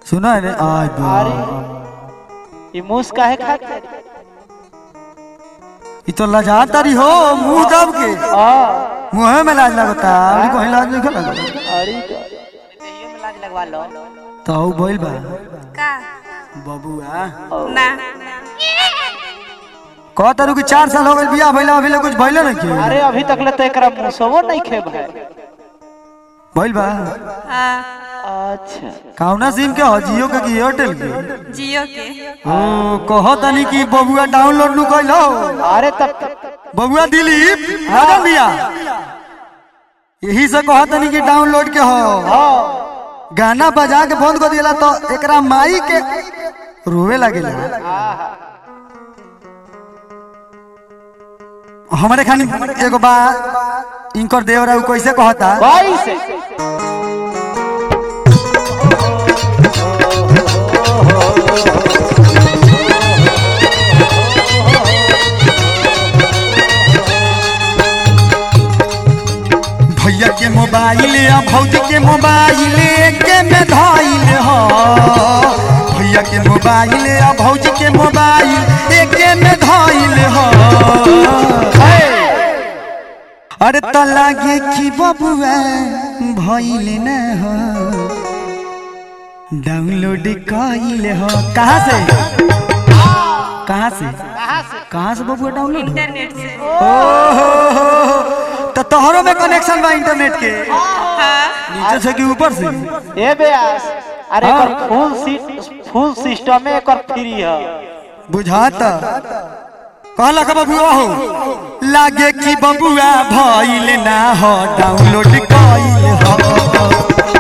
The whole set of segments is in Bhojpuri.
सुना है आज अरे ये मूस काहे खाते ई तो लजा तारी हो मुंह दब के आ मुंह में लाज लगता अभी कहीं लाज नहीं लगता अरे देहियो में लाज लगवा लो तो हऊ भइल बा का बबुआ ना कह तारू कि चार साल हो गए बियाह भइला अभी ले कुछ भइले नहीं के अरे अभी तक ले तो एकरा मुसवो नहीं खे भाई भइल बा हाँ अच्छा कौना सिम के हो जियो के कि एयरटेल के जियो के ओ कह तनी कि बबुआ डाउनलोड नु कइलो अरे तब बबुआ दिलीप मदन भैया यही से कह तनी कि डाउनलोड के हो हाँ गाना बजा के बंद कर दिला तो एकरा माई के रोवे लगेला हमारे खानी एगो बा इनकर देवरा उ कैसे कहता भाई से भैया के मोबाइल आ भौजी के मोबाइल के में धइल हो भैया के मोबाइल आ भौजी के मोबाइल एके में धइल हो अरे त लागे कि बबुआ भइल न हो डाउनलोड कइल हो कहाँ से कहाँ से कहाँ से बबुआ डाउनलोड हो इंटरनेट से ओहो तो तोहरो में कनेक्शन बा इंटरनेट के हाँ नीचे से कि ऊपर से ए बेयास अरे हाँ। एकर फुल सीट फुल सिस्टम में एकर फ्री है बुझाता कहला का बबुआ हो लागे कि बबुआ भइल ना हो डाउनलोड कइल हो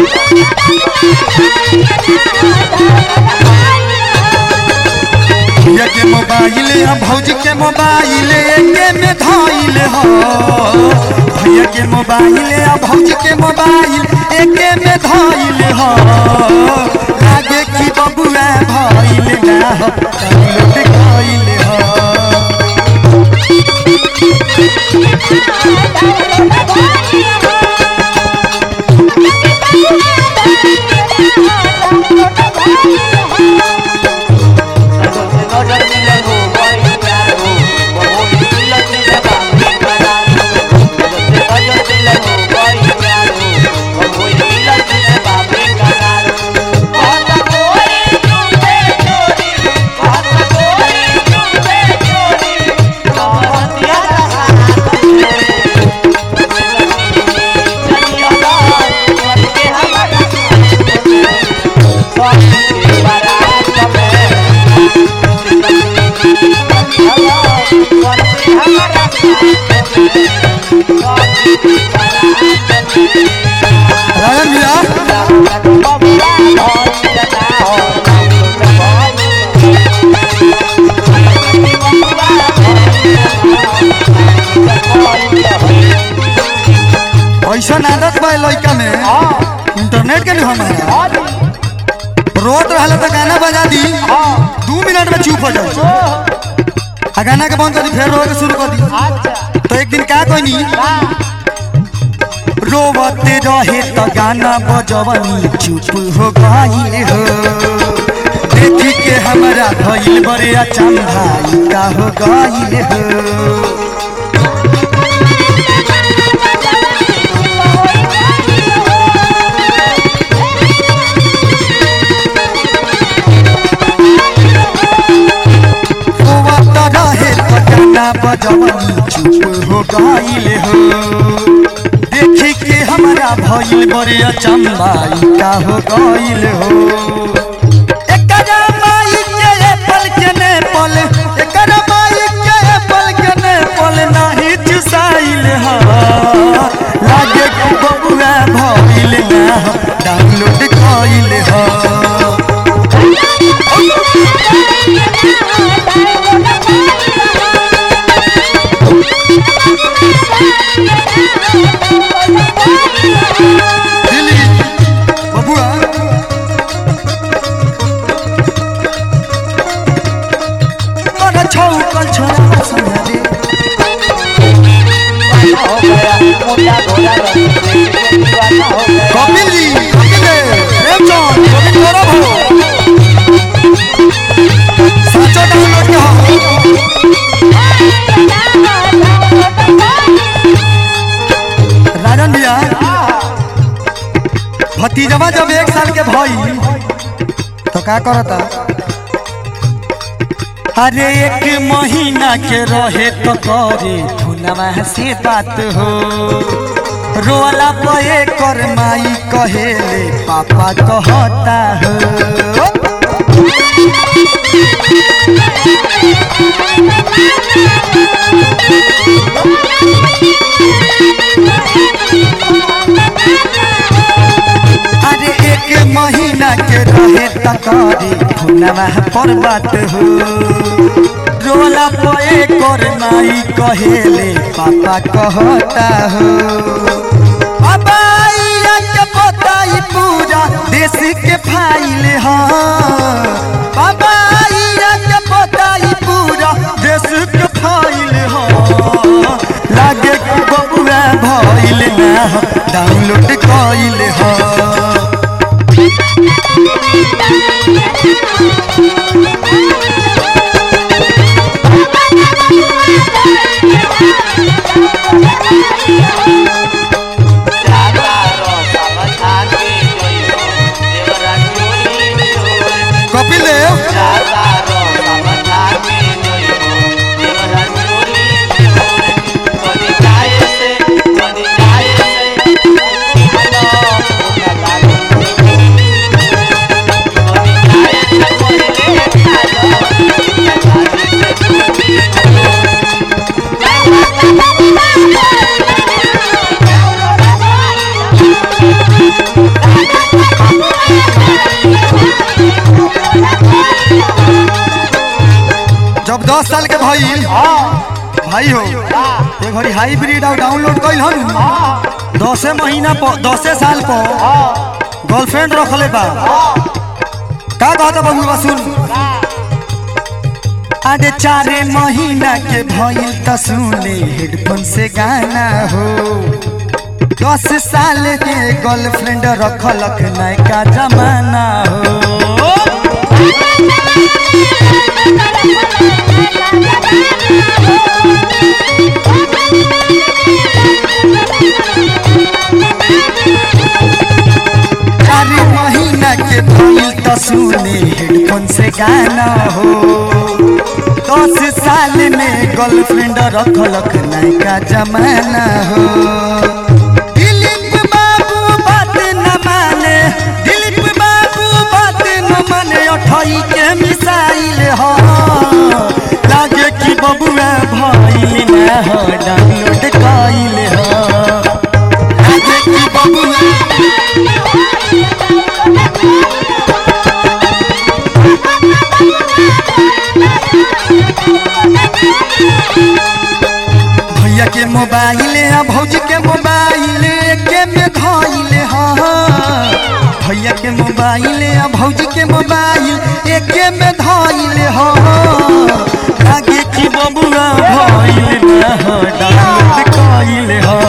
भैया के मोबाइल आ भौजी के मोबाइल एके में धइल हो भैया के मोबाइल आ भौजी के मोबाइल एके में धइल हो लागे कि बबुआ भइल ना हो डाउनलोड कइल हो नजर मिलन हो बड़ी प्यार हो बहुत मिलन मिलन बाबू करार हो नजर मिलन हो बड़ी प्यार हो बहुत मिलन मिलन बाबू करार हो बहुत कोई तुमसे चोरी बहुत कोई तुमसे चोरी बहुत यार चलियो ना के हमारा सब के बारात में राजन भैया ऐसा आदत बा लड़का में इंटरनेट के भी हमारा रोत रहला तो गाना बजा दी दू मिनट में चुप हो जाए आ गाना के बंद कर दी फिर रोए के शुरू कर दी तो एक दिन का कहनी रोवते रहे तो गाना बजवनी चुप हो गई हो देखी के हमारा भइल बड़े अचंभा ई का हो गई हो रोवत रहे तो गाना बजवनी चुप हो गईल हो देखी के हमारा भइल बड़े अचंबा ई का हो गईल हो एकरा माई के पल के ने पल एकरा माई के पल के ने पल नाही चुसाइल हो लागे कि बबुआ भइल ना डाउनलोड कइल हो दिली बबुआ तोरा छौ कल छोरा सुना दे कपिल जी कपिल देव प्रेमचंद कपिल गौरव हो भतीजवा जब एक साल के भई तो का करता अरे एक महीना के रहे तो करे धुनवा से बात हो रोला पे कर माई कहेले पापा कहता हो अरे एक महीना के रहे तकारी भुनवा पर बात हो रोला पे कर नाई कहेले पापा कहता हो अबाइया के बताई पूरा देश के फाइल हा बाबाइया के बताई पूरा देश के फाइल हा लागे कि बबुआ भइल ना डाउनलोड कइल हा जाता रह समझा के जइयो देवरा चोरी चोरी कपिल देव जाता रह समझा के जइयो देवरा चोरी चोरी कदी जाए से कदी जाए से हेलो ओका लागो कदी जाए से कोई ले खालो जाए से जब दस साल के भइल भाई हो ये घड़ी हाइब्रिड और डाउनलोड कइल हन दसे महीना पर दसे साल पर गर्लफ्रेंड रखले बा का कहता बबुआ सुन अरे चारे महीना के भइल त सुने हेडफोन से गाना हो दस साल के गर्लफ्रेंड रखलक नयका जमाना हो चारे महीना के भइल त सुने हेडफोन से गाना हो दस साल में गर्लफ्रेंड रखलक नयका जमाना हो दिलीप बाबू बात न माने दिलीप बाबू बात न माने अठई के मिसाइल हो लागे कि बबुआ भइल ना हो डाउनलोड कइल हो लागे कि बबुआ भैया के मोबाइल आ भौजी के मोबाइल के में धइल हा भैया के मोबाइल आ भौजी के मोबाइल एके में धइल हा लागे कि बबुआ भइल ना हो डाउनलोड कइल हा